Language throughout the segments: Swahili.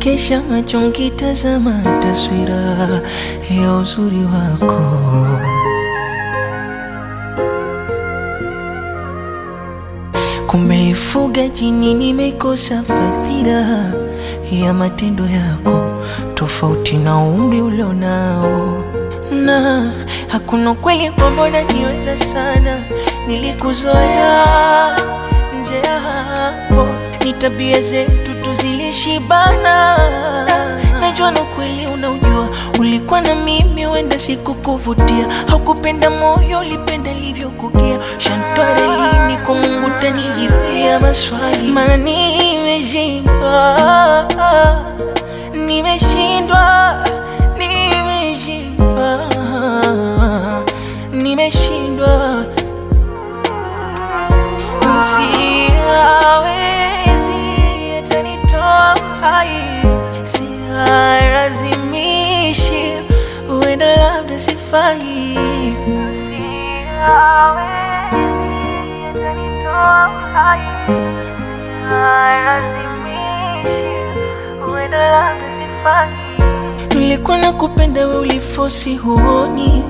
Nikesha macho nkitazama taswira ya uzuri wako Kumelifuga jini, nimekosa fadhila ya matendo yako, tofauti na umri ulionao, na hakuna kweli kwamba niweza sana. Nilikuzoea nje ya hapo, ni tabia zetu tuzilishibana. Najua na kweli unaujua, ulikuwa na mimi, wenda sikukuvutia, haukupenda moyo, ulipenda livyokukia. Shantware lini kwa Mungu tanijibia maswali, maana nimeshindwa, nimeshindwa, nimeshindwa, nimeshindwa, siawezi atanitoa hai, sialazimishi, huenda labda sifai, siawezi atanitoa hai, sialazimishi, huenda labda sifai. Nilikuwa nakupenda we ulifosi huoni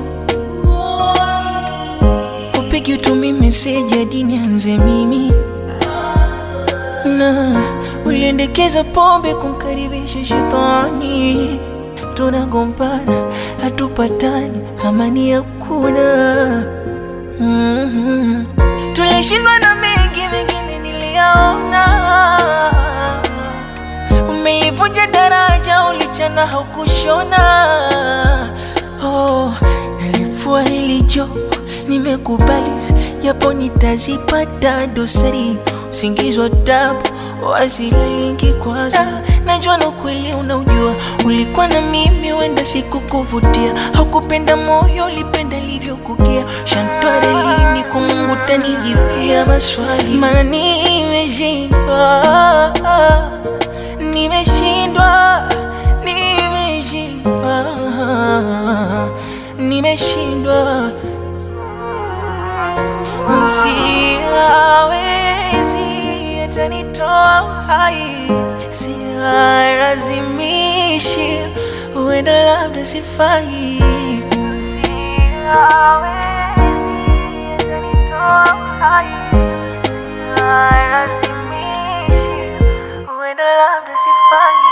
upigi utumi meseji hadi nianze mimi na uliendekeza pombe kumkaribisha shetani, tunagombana hatupatani, amani hakuna. mm-hmm. Tulishindwa na mengi, mengine niliyaona. Umeivunja daraja, ulichana haukushona. Oh, nalifua hili jopo, nimekubali japo nitazipata dosari, usingizi wa tabu wasilalingi kwanza. Najua na kweli unaujua, ulikuwa na mimi, wenda sikukuvutia, haukupenda moyo, ulipenda livyokukia. Shantware lini kwa Mungu tanijibia maswali, maana nimeshindwa, nimeshindwa, nimeshindwa, nimeshindwa Siawezi atanitoa hai, sialazimishi, huenda labda sifai. Siawezi atanitoa hai, sialazimishi, huenda labda sifai.